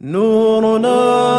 نورنا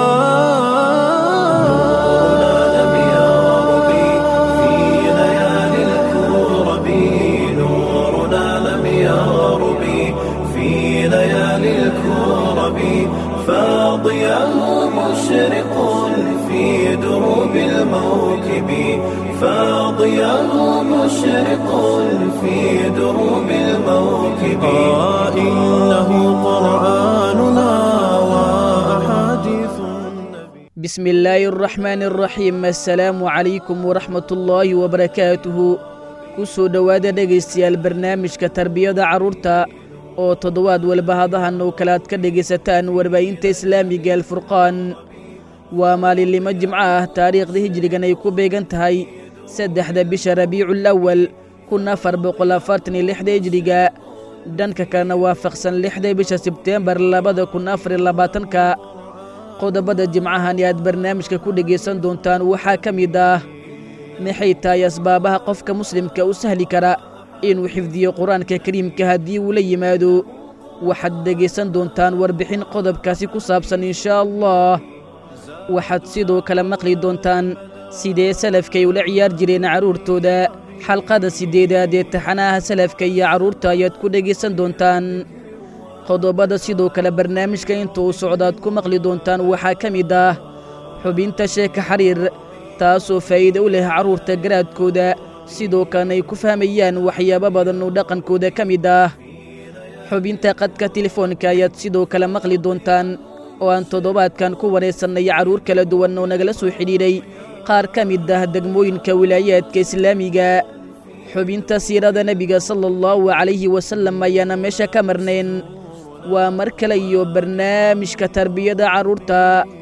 لم يرب في ليالي الكرب نورنا لم يرب في ليالي الكرب فاضياه مشرق في دروب الموكب فاضياه مشرق في دروب الموكب آه إنه قرآننا وأحاديث النبي بسم الله الرحمن الرحيم السلaamu calaykum waraxmat ullaahi wabarakaatuhu ku soo dhowaada dhegaystayaal barnaamijka tarbiyada carruurta oo toddobaad walba hadahan oo kale aad ka dhegaysataan warbaahinta islaamiga alfurqaan waa maalinlimo jimco ah taariikhda hijrigan ay ku beegan tahay saddexda bisha rabiicul awal kun afar boqol afartan iyo lixda hijriga dhanka kalena waafaqsan lixda bisha sebteembar labada kun afar iyo labaatanka qodobada jimcahani aad barnaamijka ku dhegaysan doontaan waxaa ka mid ah maxay tahay asbaabaha qofka muslimka u sahli kara inuu xifdiyo qur-aanka kariimka haddii uu la yimaado waxaad dhegaysan doontaan warbixin qodobkaasi ku saabsan inshaa allah waxaad sidoo kale maqli doontaan sidee salafkay ula ciyaar jireen carruurtooda xalqada siddeedaad ee taxanaha salafka iyo carruurta ayaad ku dhegaysan doontaan qodobada sidoo kale barnaamijka inta uu socdaad ku maqli doontaan waxaa ka mid ah xubinta sheeka xariir taasoo faa'iide u leh carruurta garaadkooda sidoo kalena ay ku fahmayaan waxyaabo badan oo dhaqankooda ka mid ah xubinta qadka telefoonka ayaad sidoo kale maqli doontaan oo aan toddobaadkan ku waraysannay carruur kala duwan oo nagala soo xidhiidhay qaar ka mid ah degmooyinka wilaayaadka islaamiga xubinta siirada nebiga sala allahu calayhi wasallam ayaana meesha ka marnayn waa mar kale iyo barnaamijka tarbiyada carruurta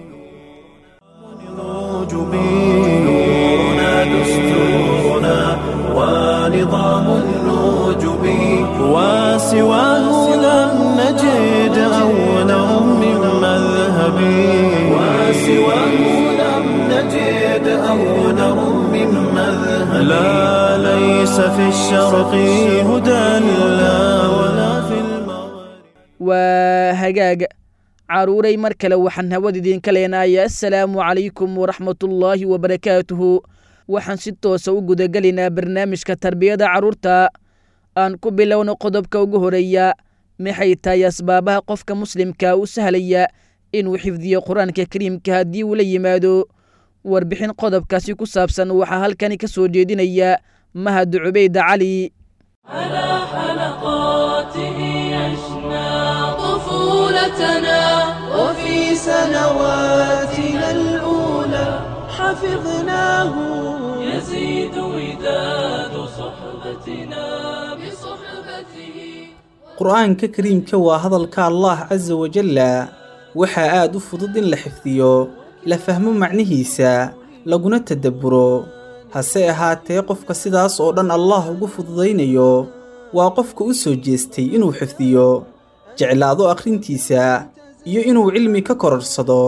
نورنا دستورنا ونظام النجب وسواه لم نجد أولا من مذهب وسواه لم نجد أولا من مذهب لا ليس في الشرق هدى لا ولا في المغرب waa hagaag carruuray mar kale waxaan hawada idinka leenahay assalaamu calaykum waraxmatullaahi wabarakaatuhu waxaan si toosa u gudagelaynaa barnaamijka tarbiyada carruurta aan ku bilowno qodobka ugu horeeya maxay tahay asbaabaha qofka muslimka u sahlaya inuu xifdiyo qur-aanka kariimka haddii uu la yimaado warbixin qodobkaasi ku saabsan waxaa halkani ka soo jeedinaya mahad cubayda cali على حلقاته يشنى طفولتنا وفي سنواتنا الأولى حفظناه يزيد وداد صحبتنا بصحبته qur-aanka kariimka waa hadalka allah casa wajalla waxaa aad u fudud in la xifdiyo la fahmo macnihiisa laguna tadabburo hase ahaatee qofka sidaas oo dhan allah ugu fududaynayo waa qofka u soo jeestay inuu xifdiyo jeclaado akhrintiisa iyo inuu cilmi ka kororsado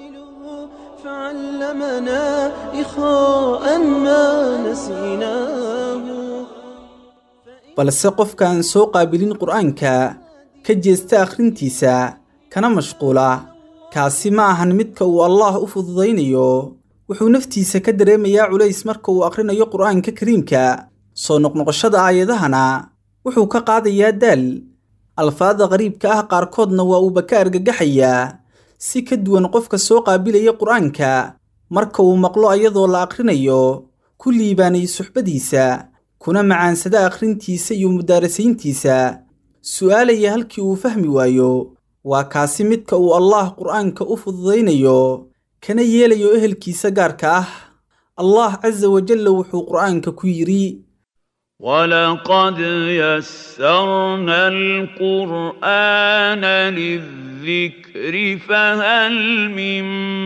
فعلمنا إخاء ما نسيناه balse qofka aan soo qaabilin qur-aanka ka jeesta akhrintiisa kana mashquula kaasi ma ahan midka uu allaah u fududaynayo wuxuu naftiisa ka dareemayaa culays marka uu akhrinayo qur-aanka kariimka soo noqnoqoshada aayadahana wuxuu ka qaadayaa daal alfaada qariibka ah qaarkoodna waa uuba ka argagaxayaa si ka duwan qofka soo qaabilaya qur-aanka marka uu maqlo ayadoo la akhrinayo ku liibaanay suxbadiisa kuna macaansada akhrintiisa iyo mudaarasayntiisa su'aalaya halkii uu fahmi waayo waa kaasi midka uu allaah qur'aanka u fududaynayo kana yeelayo ehelkiisa gaarka ah allah casa wajalla wuxuu qur'aanka ku yidhi ولقد يسرنا القرآن للذكر فهل من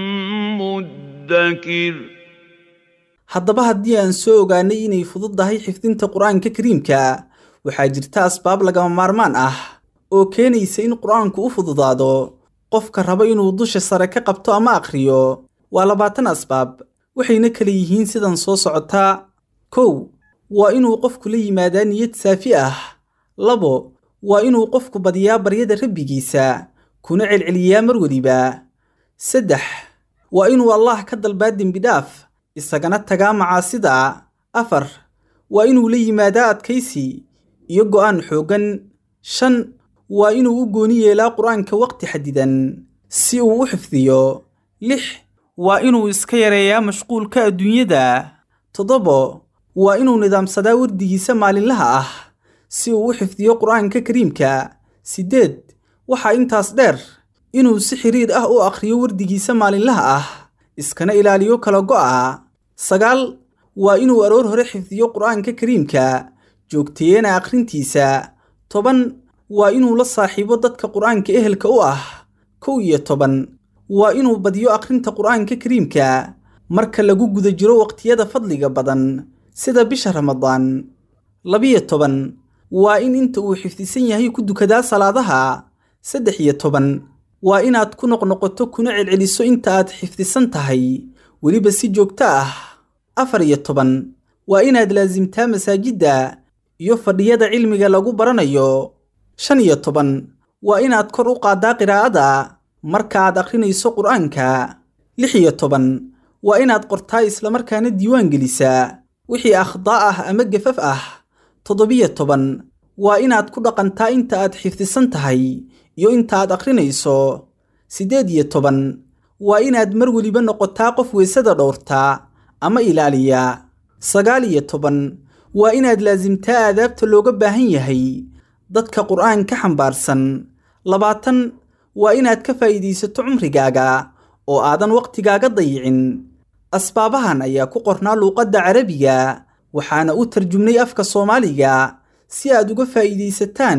مدكر haddaba haddii aan soo ogaanay inay fududdahay xifdinta qur-aanka kariimka waxaa jirta asbaab lagama maarmaan ah oo keenaysa in qur-aanku u fududaado qofka raba inuu dusha sare ka qabto ama akhriyo waa labaatan asbaab waxayna kala yihiin sidan soo socotaa kow waa inuu qofku la yimaadaa niyad saafi ah labo waa inuu qofku badiyaa baryada rabbigiisa kuna celceliyaa mar weliba saddex waa inuu allaah ka dalbaa dembidhaaf isagana tagaa macaasida afar waa inuu la yimaadaa adkaysi iyo go'aan xooggan shan waa inuu u gooni yeelaa qur-aanka waqti xadidan si uu u xifdiyo lix waa inuu iska yareeyaa mashquulka adduunyada toddobo waa inuu nidaamsadaa wardigiisa maalinlaha ah si uu u xifdiyo qur-aanka kariimka siddeed waxaa intaas dheer inuu si xiriir ah u akhriyo wardigiisa maalinlaha ah iskana ilaaliyo kala go'a sagaal waa inuu aroor hore xifdiyo qur-aanka kariimka joogteeyana akhrintiisa toban waa inuu la saaxiibo dadka qur-aanka ehelka u ah kow iyo toban waa inuu badiyo akhrinta qur-aanka kariimka marka lagu guda jiro waqtiyada fadliga badan sida bisha ramadaan labiyo toban waa in inta uu xifdisan yahay ku dukadaa salaadaha saddex iyo toban waa inaad ku noqnoqoto kuna celceliso inta aad xifdisan tahay weliba si joogto ah afar iyo toban waa inaad laasimtaa masaajidda iyo fadhiyada cilmiga lagu baranayo shan iyo toban waa inaad kor u qaaddaa qiraa'ada marka aad akhrinayso qur-aanka lix iyo toban waa inaad qortaa islamarkaana diiwaan gelisaa wixii akhdaa ah ama gafaf ah toddobiyo toban waa inaad ku dhaqantaa inta aad xifdisan tahay iyo inta aad akhrinayso siddeed iyo toban waa inaad mar weliba noqotaa qof weysada dhowrtaa ama ilaaliya sagaal iyo toban waa inaad laasimtaa aadaabta looga baahan yahay dadka qur'aan ka xambaarsan labaatan waa inaad ka faa'iidaysato cumrigaaga oo aadan wakhtigaaga dayicin asbaabahan ayaa ku qornaa luuqadda carabiga waxaana u tarjumnay afka soomaaliga si aad uga faa'iidaysataan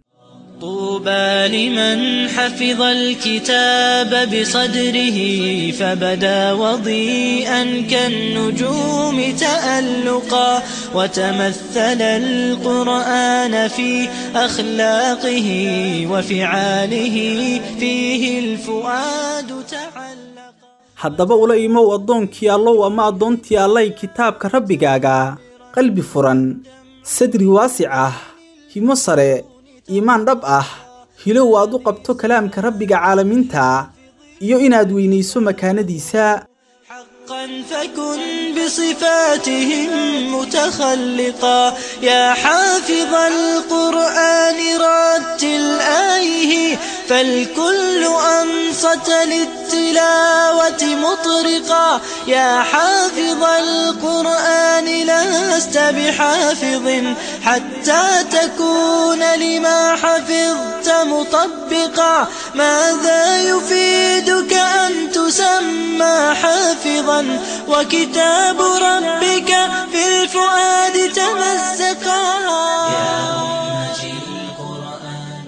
طوبى لمن حفظ الكتاب بصدره فبدا وضيئا كالنجوم تألقا وتمثل القرآن في أخلاقه وفعاله فيه الفؤاد تعلقا haddaba ula imow addoonkii allow ama addoontii allay kitaabka rabbigaaga qalbi furan sadri waasic ah himo sare iimaan dhab ah hilow aad u qabto kalaamka rabbiga caalamiinta iyo inaad weynayso makaanadiisa حقا فكن بصفاتهم متخلقا يا حافظ القرآن رتل آيه فالكل أنصت للتلاوة مطرقا يا حافظ القرآن لست بحافظ حتى تكون لما حفظت مطبقا ماذا يفيدك أن تسمى حافظا وكتاب ربك في الفؤاد تمسكا يا أمتي القرآن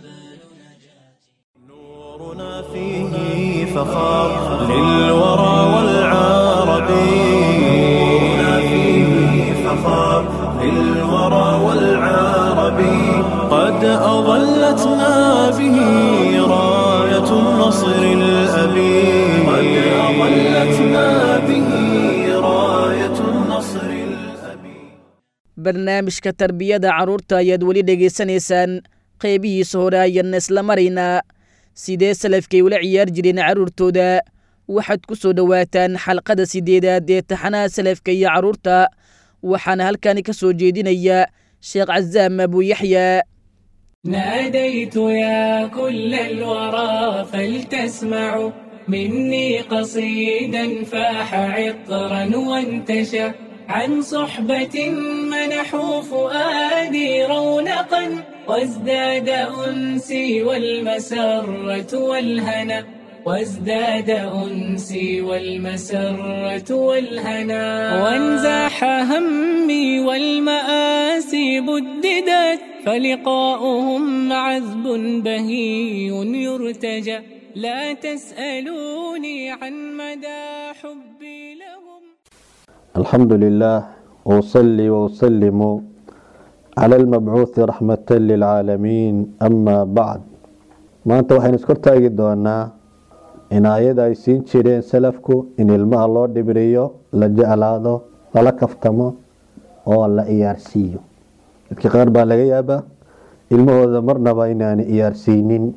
نورنا فيه فخار للورى والعرب نورنا فيه فخار للورى والعرب قد أظلتنا به راية النصر الأبي قد أظلتنا به راية النصر الأبي barnaamijka tarbiyada carruurta ayaad weli dhegaysanaysaan qeybihiisa hore ayaan isla maraynaa sidee salafkay ula ciyaar jireen carruurtooda waxaad ku soo dhowaataan xalqada sideedaad ee taxanaha salafka iyo carruurta waxaana halkani ka soo jeedinaya sheekh casaam abuuyaxya ناديت يا كل الورى فلتسمعوا مني قصيدا فاح عطرا وانتشى عن صحبة منحوا فؤادي رونقا وازداد أنسي والمسرة والهنا وازداد أنسي والمسرة والهنا وانزاح همي والمآسي بددت فلقاؤهم عذب بهي يرتجى لا تسألوني عن مدى حبي لهم الحمد لله وأصلي وأسلم على المبعوث رحمة للعالمين أما بعد maanta waxaynu iskor taagi doonaa in aayada ay siin jireen salafku in ilmaha loo dhibriyo la jeclaado lala kaftamo oo la iyaarsiiyo dadka qaar baa laga yaabaa ilmahooda marnaba inaani iyaarsiinin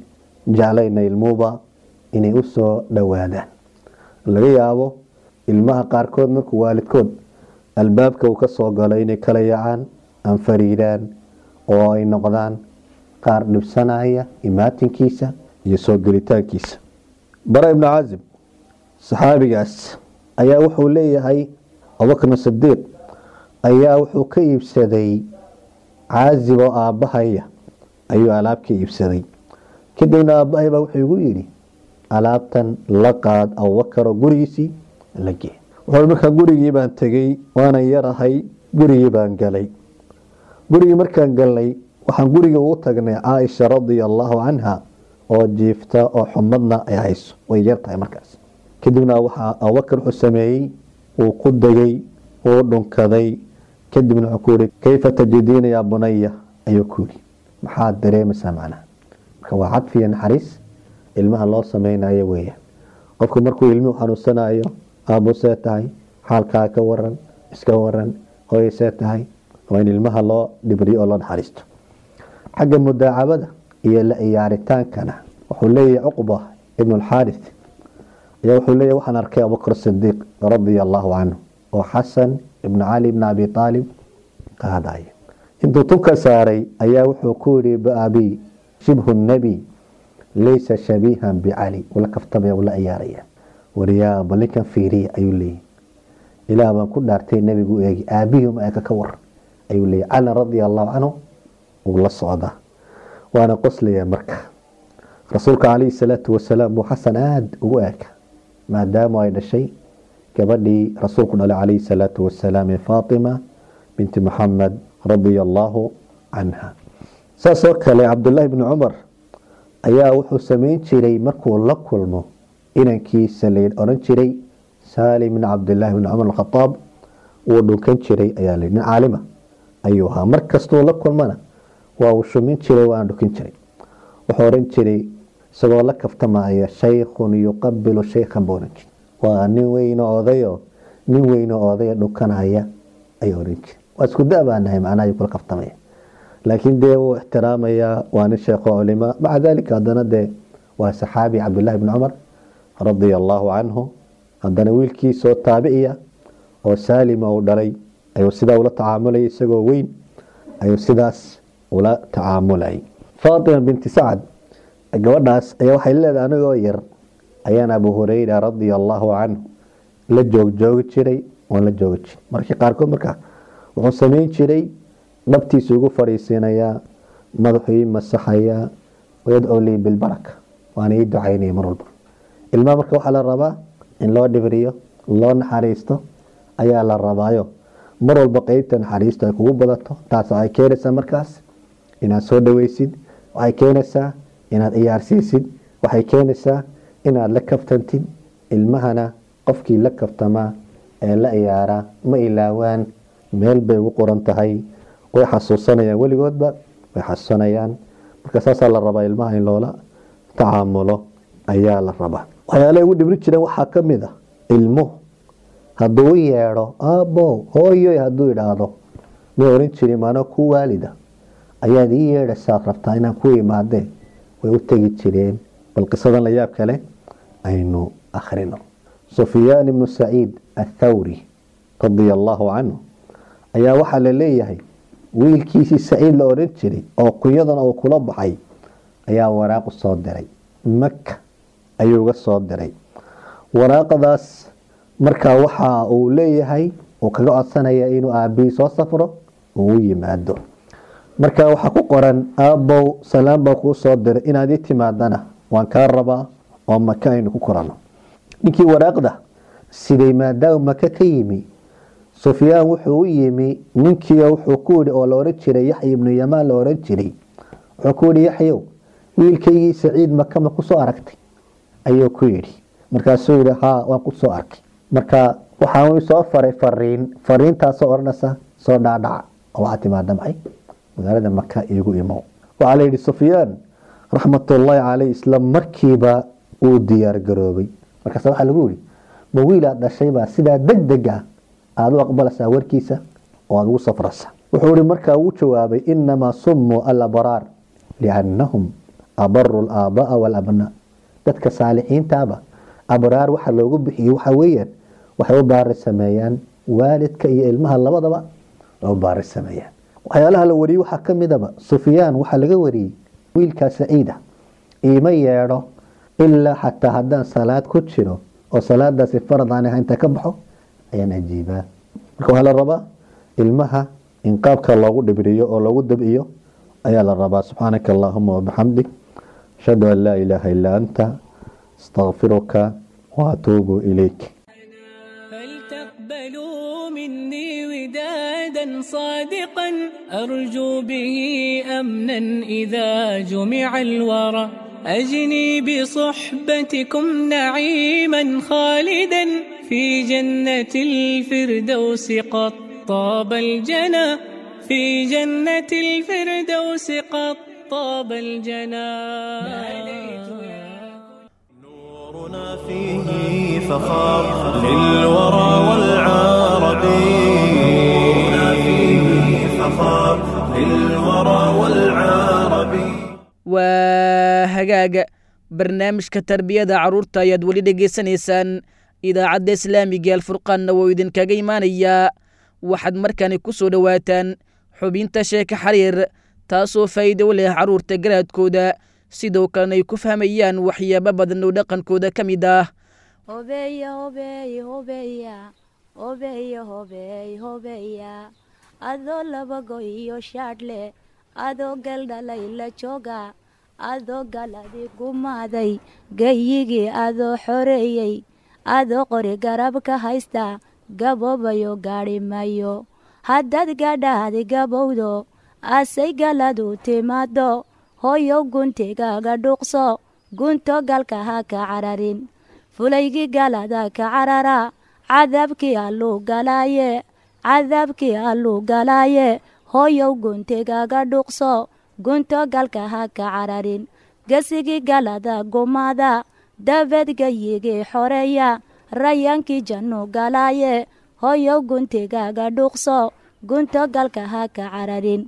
jeclayna ilmuuba inay u soo dhowaadaan laga yaabo ilmaha qaarkood markuu waalidkood albaabka uu ka soo galo inay kala yacaan anfariiraan oo ay noqdaan qaar dhibsanaya imaatinkiisa iyo soo gelitaankiisa bara ibnu caazib saxaabigaas ayaa wuxuu leeyahay abubakrin sidiiq ayaa wuxuu ka iibsaday caazib oo aabbahaya ayuu alaab ka iibsaday kadibna aabbahay baa wuxuu igu yidhi alaabtan la qaad abubakaroo gurigiisii la gee wuxuu markaa gurigii baan tegey waanan yarahay gurigii baan galay gurigii markaan galnay waxaan gurigii ugu tagnay caaisha radia allaahu canha oo jiifta oo xumadna ay hayso way yar tahay markaas kadibna waxaa abubakar wuxuu sameeyey wuu ku degay wuu dhunkaday kadibna wuxuu ku yihi kayfa tajidiina yaa bunaya ayuu ku yidhi maxaad dareemaysaa macnaha marka waa cadfiya naxariis ilmaha loo sameynayo weeyaan qofku markuu ilmuhu xanuunsanayo aabbo see tahay xaalkaa ka waran iska waran hooyay see tahay waa in ilmaha loo dhibriyo oo loo naxariisto xagga mudaacabada iyo la ciyaaritaankana wuxuu leeyahay cuqba ibnu alxaarith ayaa wuxuu leeyahy waxaan arkay abubakr sidiiq radia allaahu canhu oo xasan ibnu cali ibn abi aalib qaadaya intuu tunka saaray ayaa wuxuu ku yihi baabi shibhu nebi laysa shabiihan bicali ula kaftamaya ula ciyaaraya wariyaa bal ninkan fiiriya ayuu leeyahy ilaah baan ku dhaartay nebigu eegi aabihim eeka ka war ayuu leeyahy cali radia allahu canhu uu la socdaa waana qoslaya marka rasuulka calayhi salaatu wasalaam buu xasan aada ugu eeka maadaama ay dhashay gabadhii rasuulku dhalay calayhi salaatu wasalaam ee faatima binti maxamed radia allaahu canha saas oo kale cabdullaahi bni cumar ayaa wuxuu sameyn jiray markuu la kulmo inankiisa la oran jiray saalim bin cabdilaahi bni cumar alkhadaab wuu dhunkan jiray ayaa la nin caalima ayuu ahaa mar kastuu la kulmana waa uu shumin jiray waana dhukin jiray wuxuu oran jiray isagoo la kaftamaya shaykhun yuqabilu shaykhan buu oran jiray waa nin weyno odayo nin weyno odaya dhukanaya ayuu oran jiray waa isku da baa nahay macnaha ayuu kula kaftamaya laakiin dee wuu ixtiraamayaa waa nin sheekho culima maca dalika haddana dee waa saxaabi cabdullaahi bni cumar radia allaahu canhu haddana wiilkiisoo taabiciya oo saalima uu dhalay ayuu sidaa ula tacaamulayay isagoo weyn ayuu sidaas ula tacaamulayay faatima binti sacad gabadhaas ayaa waxay leedahay anigoo yar ayaan abu hureyra radia allaahu canhu la joogjoogi jiray waan la joogi jiray markii qaarkood markaa wuxuu sameyn jiray dhabtiisu igu fadhiisiinayaa madaxuu ii masaxayaa wayadcuu lii bilbaraka waana ii ducaynaya mar walba ilmaha marka waxaa la rabaa in loo dhibriyo loo naxariisto ayaa la rabaayo mar walba qeybta naxariisto ay kugu badato taas waxay keenaysaa markaas inaad soo dhaweysid waxay keenaysaa inaad ciyaarsiisid waxay keenaysaa inaad la kaftantid ilmahana qofkii la kaftamaa ee la ciyaaraa ma ilaawaan meel bay ugu qoran tahay way xasuusanayaan weligoodba way xasuusanayaan marka saasaa la rabaa ilmaha in loola tacaamulo ayaa la rabaa waxyaalaha ugu dhibri jireen waxaa ka mid a ilmuhu hadduu u yeedho aabbo hooyoy hadduu idhaahdo may oran jirin maano ku waalida ayaad ii yeedhaysaad rabtaa inaan ku imaadee way u tegi jireen bal qisadan la yaab kale aynu akhrino sufyaan ibnu saciid athawri radia allaahu canhu ayaa waxaa la leeyahay wiilkiisii saciid la oran jiray oo kunyadana uu kula baxay ayaa waraaqu soo diray maka ayuu uga soo diray waraaqadaas markaa waxa uu leeyahay uu kaga codsanaya inuu aabihii soo safro uu u yimaado marka waxaa ku qoran aabbow salaam baa kuu soo diray inaad ii timaadana waan kaa rabaa oo maka aynu ku korano ninkii waraaqda siday maadaama maka ka yimi sufyaan wuxuu u yimi ninkiio wuxuu ku yidhi oo la oran jiray yaxya ibnu yamaan la oran jiray wuxuu ku yidhi yaxyow wiilkaygii saciid maka ma kusoo aragtay ayuu ku yidhi markaasuu yidhi haa waan kusoo arkay marka waxaan soo faray fariin fariintaasoo odhanaysa soo dhaadhaca oo waxaa timaada maxay magaalada maka iigu imow waxaa la yidhi sufyaan raxmatullaahi caleyh isla markiiba uu diyaar garoobay markaas waxaa lagu yidhi ma wiilaad dhashaybaa sidaa deg deg ah aada u aqbalaysaa warkiisa oo aada ugu safraysa wuxuu ihi markaa uu jawaabay inamaa summuu alabraar liannahum abaru alaabaa walabnaa dadka saalixiintaaba abraar waxa loogu bixiyey waxa weeyaan waxay u baari sameeyaan waalidka iyo ilmaha labadaba way u baari sameeyaan waxyaalaha la wariyey waxaa ka midaba sufyaan waxaa laga wariyey wiilkaa saciida iima yeedho ilaa xataa haddaan salaad ku jiro oo salaadaasi farad aan ahayn inta ka baxo ayaan ajiibaa marka waxaa la rabaa ilmaha in qaabka loogu dhibriyo oo loogu dabciyo ayaa la rabaa subxaanaka allahuma wabixamdik ashhadu an laa ilaaha illaa anta astaqfiruka waatuubu ilayk فلتقبلوا مني ودادا صادقا أرجو به أمنا إذا جمع الورى أجني بصحبتكم نعيما خالدا في جنة الفردوس قد طاب الجنى في جنة الفردوس قد طاب الجنى نورنا فيه فخار للورى والعرب نورنا فيه فخار للورى والعرب waa hagaaga barnaamijka tarbiyada carruurta ayaad weli dhegaysanaysaan idaacadda islaamiga alfurqaanna wuu idinkaga imaanayaa waxaad markani ku soo dhowaataan xubinta sheeka xariir taasoo faa'iido u leh carruurta garaadkooda sidoo kalena ay ku fahmayaan waxyaabo badan oo dhaqankooda ka mid ah hobeya hobeey hobeya hobeya hobeey hobeya adoo laba go iyo shaadhle adoo galdhalay la jooga adoo galadi gumaaday gayigii adoo xoreeyey adoo qori garab ka haysta gaboobayo gaadhi mayo haddaad gadhaadi gabowdo asay galadu timaado hooyow guntigaaga dhuuqso gunto galka ha ka cararin fulaygii galada ka carara cadaabkii alluu galaaye cadaabkii alluu galaaye hooyow guntigaaga dhuuqso gunto galka ha ka cararin gesigii galada gumaada dabeed gayigii xoreeya rayaankii jannu galaaye hooyow guntigaaga dhuuqso gunto galka ha ka cararin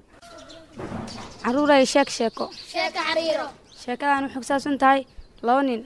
caruuray sheeg sheeko sheekadan waxay ku saabsan tahay laba nin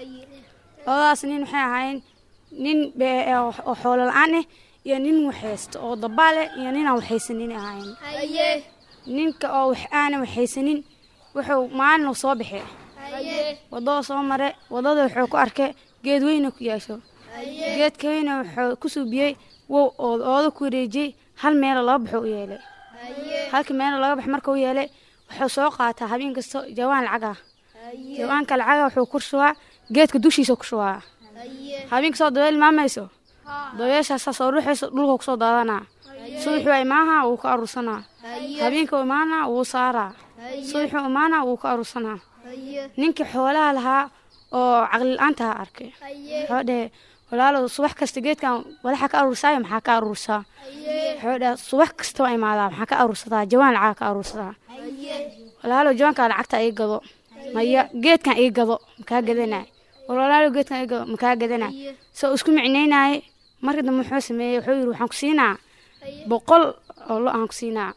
labadaas nin waxay ahaayeen nin oo xoolo la-aan ah iyo nin waxhaysto oo dabaale iyo nin aan waxhaysanin ahaayeen ninka oo wax aanan waxhaysanin wuxuu maalin soo baxee wadada soo mare wadada wuxuu ku arkay geed weyna ku yeesho geedka weyna wuxuu ku suubiyey wow ooda ku wareejiyey hal meelo laba baxo u yeelay halka meelo laga bax marka u yeelay wuxuu soo qaataa habeen kasta jawaan lacag ah jawaanka lacaga wuxuu ku shubaa geedka dushiisa ku shubaa habeen kastoo dabeel imaamayso dabeeshaasa soo ruuxayso dhulka kusoo daadanaa subaxuu imaaha wuu ka aruursanaa habeenka imaana wuu saaraa subaxuu imaana wuu ka aruursanaa ninkii xoolaha lahaa oo caqli la-aantaha arkay wuxuu dhehe walaalow subax kasta geedkan walaxa ka aruursaayo maxaa ka aruursaa wuxuu dhehe subax kasta waa imaadaa maxaa ka aruursadaa jawaan lacaga ka aruursadaa walaalow jawaankaa lacagta ii gado maya geedkan ii gado makaa gadanay war walaalow geedkan ii gado makaa gadanay soo isku micnaynaye markii dambe wuxuu sameeyey wuxuu yidhi waxaan ku siinaa boqol oo lo aan ku siinaa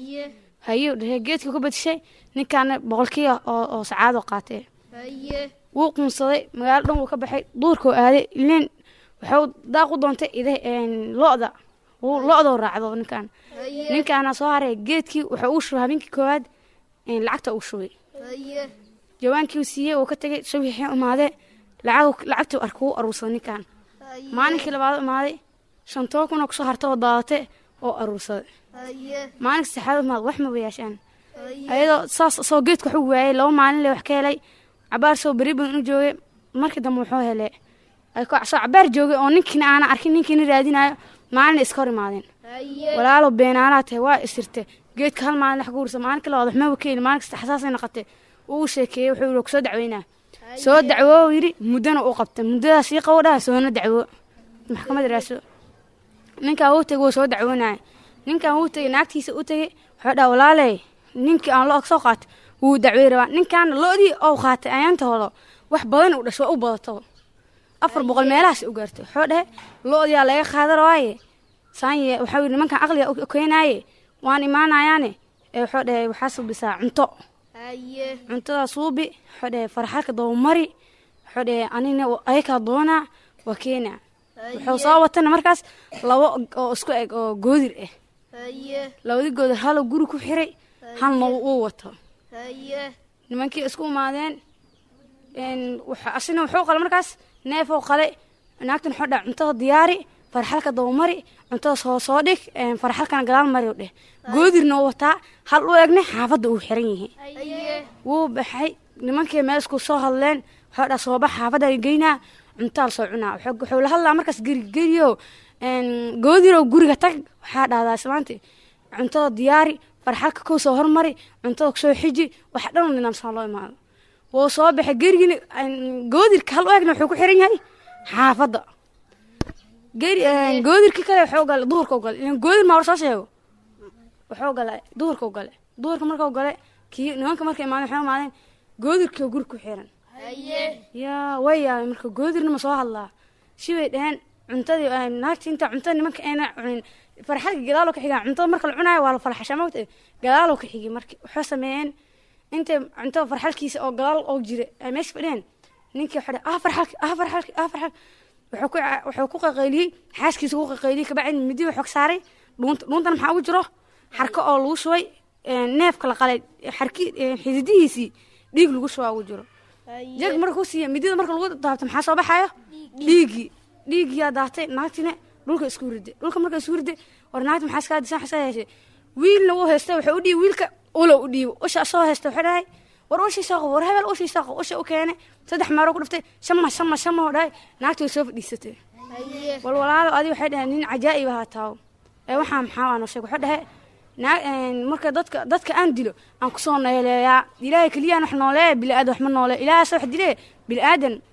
haye dhehe geedkii ku badishay ninkaana boqolkii oo oo sacaadoo qaatee wuu quunsaday magaalo dhan wuu ka baxay duurkuu aaday ileen wuxuu daaq u doontay ida lo-da wuu lo-doo raacdo ninkan ninkaana soo haray geedkii wuxuu uu shubay habeenkii koowaad lacagta uu shubay jawaankii uu siiyey uu ka tegay subixii imaadee lacag lacagtii arka wuu aruursaday ninkan maalinkii labaad imaaday shantoo kuna kusoo harta oo daadate oo aruursaday maalinka saxaad imaad wax maba yeeshaan ayadoo saas soo geedka waxu waayay laba maalin le wax ka helay cabaar soo beri badan u joogay markii dambe wuxuu helay soo cabaar joogay oo ninkiina aana arkin ninkiina raadinayo maalina iska hor imaadeen walaalo beenaalaha tahay waa isirte geedka hal maalin wax ka ursa maalinka labaad waxmaba ka heli maalinka saddex saasay noqotay uu sheekeeyey wuxuu yidhi kusoo dacweynaa soo dacwo yidhi muddana u qabtay muddadaas sii qabo dhaha soona dacwo maxkamad raaso ninkaa wuu tegay wuu soo dacwoonaya ninkan wuu tegay naagtiisa u tegay wuxuu dhaha walaaley ninkii aan lo soo qaatay wuu dacwey rabaa ninkaana lo-dii oo qaatay ayaantahooda wax badan u dhasho waa u badato afar boqol meelahaas u gaartay wuxuu dhahe lo-diyaa laga qaada rabaaye saanye waxau yidhi nimankan aqliga keenaaye waan imaanayaane ee wuxuu dhahe waxaa subisaa cunto cuntadaa suubi wuxuu dhahay farxalka dabamari wuxuu dhahay anina ayakaa doonaa waa keenaa wuxuu soo watana markaas labo oo isku eg oo goodir ah labadii goodir haloo guri ku xiray halna uu wato nimankii isku imaadeen asina wuxuu qala markaas neefoo qale naagtan wuxuu dhahay cuntada diyaari farxalka dabamari cuntada soo soo dhig farxalkana gadaal mari dheh goodirna uu wataa hal u egne xaafadda uu xiran yihiin wuu baxay nimankii meel isku soo hadleen wuxuu dhaha soo bax xaafadda geynaa cuntaa la soo cunaa wuxuu la hadlaa markaas geri geriyo goodirow guriga tag waxaa dhahdaa islaanti cuntada diyaari farxalka kow soo hormari cuntada kusoo xiji wax dhan nidaamsan loo imaado wuu soo baxay gerigini goodirka hal u egna wuxuu ku xiran yahay xaafadda goodirkii kale wuxuu gale duhurka gale ilan goodir maa war soo sheego wuxuu gale duhurka gale duhurka markuu gale kii nimanka markay imaadeen waxay imaadeen goodirkii guri ku xiran yaa way yaabay marka goodirna ma soo hadlaa shibay dhaheen cuntadii naagti inta cuntada nimanka ayna cunin farxalka gadaaloo ka xigaa cuntada marka la cunaayo waa la farxashaa mogta gadaaloo ka xigay marka waxay sameeyeen intay cuntada farxalkiisa oo gadaal oo jira ay meesha fadhiyeen ninkii waxaa dhahay ah farxalki ah farxalki ah farxalki wuxuu ku qaqayliyey xaaskiisa ku qaqayliyey kabacdi midi wuxuu ka saaray dhuunta dhuuntana maxaa ugu jiro xarko oo lagu shubay neefka la qalay xarki xididihiisii dhiig lagu shubaa ugu jiro jag marka ku siiya midida marka lagu daabto maxaa soo baxayo dhiiggii dhiiggiyaa daatay naagtina dhulka isku riday dhulka marka isku riday war naagta maxaa iskaa disan xasaa yeeshay wiilna wuu haystay wuxuu u dhiibi wiilka ulo u dhiibo usha soo haysta wuxuu dhahay war ushii soo qabo war hebel ushii soo qabo usha u keenay saddex meero ku dhiftay shama shama shama oo dhahay naagta way soo fadhiisatay wal walaalo adi waxay dhaheen nin cajaa'ib ahaa taawo ee waxaa maxaa waa noo sheeg wuxuu dhahay marka dadka dadka aan dilo aan kusoo nooleeyaa ilaahay keliyaan wax nooleeya bili aadan wax ma noole ilaahay soo wax dilee bili aadan